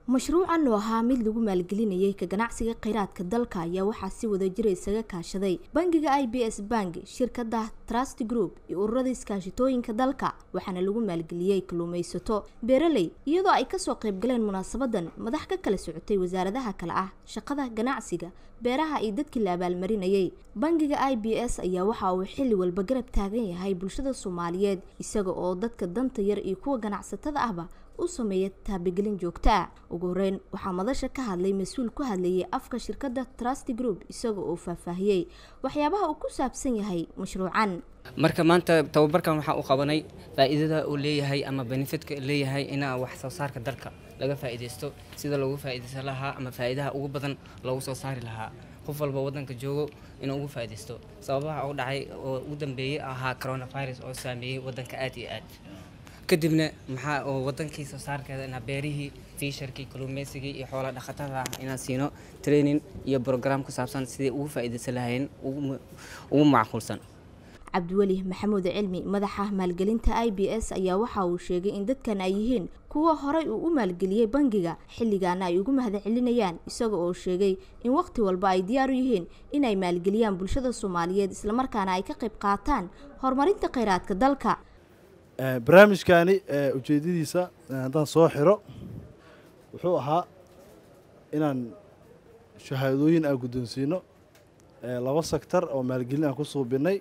mashruucan oo ahaa mid lagu maalgelinayay ka ganacsiga kheyraadka dalka ayaa waxaa si wada jira isaga kaashaday bangiga i b s bank shirkada trust group iyo ururada iskaashitooyinka dalka waxaana lagu maalgeliyey kalluumaysato beeraley iyadoo ay kasoo qaybgaleen munaasabadan madax ka kala socotay wasaaradaha kale ah shaqada ganacsiga beeraha iyo dadkii la abaalmarinayay bangiga i b s ayaa waxa uu xilli walba garab taagan yahay bulshada soomaaliyeed isaga oo dadka danta yar iyo kuwa ganacsatada ahba u sameeya taabagelin joogto ah ugu horeyn waxaa madasha ka hadlay mas-uul ku hadlayay afka shirkadda trust group isaga oo faahfaahiyey waxyaabaha uu ku saabsan yahay mashruucan marka maanta tababarkan waxaa u qabanay faa'iidada uu leeyahay ama benefidka leeyahay inaa wax soo saarka dalka laga faa'iidaysto sida loogu faa'iidaysan lahaa ama faa'iidaha ugu badan loogu soo saari lahaa qof walba waddanka joogo inuu ugu faa'iidaysto sababaha u dhacay oo ugu dambeeyey ahaa coronavirus oo saameeyey waddanka aad iyo aad kadibna maxaa oo wadankii soo saarkeeda inaa beerihii fiisharkii kalluumeysigii iyo xoola dhaqatada ah inaan siino training iyo program ku saabsan sidai ugu faa'iidaysan lahayn ugu macquulsan cabdiweli maxamuud cilmi madaxa maalgelinta i b s ayaa waxa uu sheegay in dadkan ay yihiin kuwa horay uu u maalgeliyey bangiga xilligaana ay ugu mahad celinayaan isaga oo sheegay in waqti walba ay diyaar u yihiin inay maalgeliyaan bulshada soomaaliyeed islamarkaana ay ka qayb qaataan horumarinta kheyraadka dalka barnaamijkaani ujeedadiisa haddaan soo xiro wuxuu ahaa inaan shahaadooyin aan guddoonsiino laba sektor oo maalgelin aan ku suubinay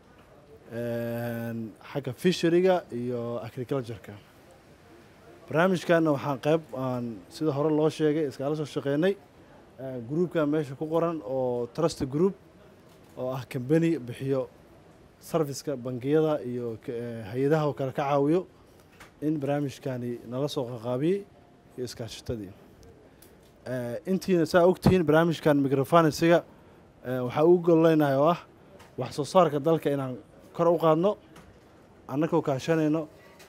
xagga fishariga iyo agricultureka barnaamijkanna waxaan qayb aan sida hore loo sheegay iskala soo shaqeynay groupkan meesha ku qoran oo trust group oo ah combany bixiyo sarfiska bangiyada iyo hay-adaha oo kale ka caawiyo in barnaamijkani nala soo qaqaabiyey iyo iskaashatadii intiina saa ogtihiin barnaamijkan microfinansiga waxaa ugu gololeynahay oo ah wax soo saarka dalka inaan kor u qaadno annagoo kaashanayno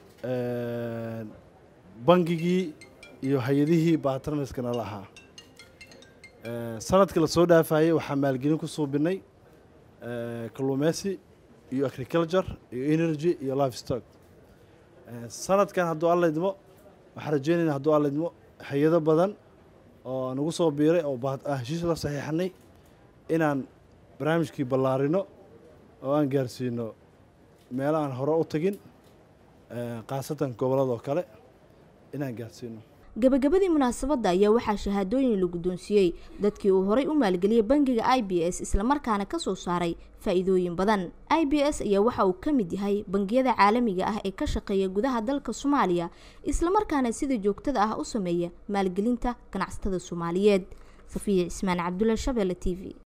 bangigii iyo hay-adihii baatranarska nala ahaa sanadkii lasoo dhaafayey waxaa maalgelin ku suubinay kalluumeysi iyo agriculture iyo energy iyo life stock sanadkan hadduu alla idmo waxaan rajeynayna hadduu alla idmo hay-ado badan oo nagu soo biiray oo heshiis la saxiixanay inaan barnaamijkii ballaarino oo aan gaarsiino meelo aan hore u tagin khaasatan gobolladoo kale inaan gaarsiino gabagabadii munaasabadda ayaa waxaa shahaadooyin la guddoonsiiyey dadkii uu horay u maalgeliyey bangiga i b s islamarkaana ka soo saaray faa'iidooyin badan i b s ayaa waxa uu ka mid yahay bangiyada caalamiga ah ee ka shaqeeya gudaha dalka soomaaliya islamarkaana sida joogtada ah u sameeya maalgelinta ganacsatada soomaaliyeed safiya cismaan cabdulla shabeelle t v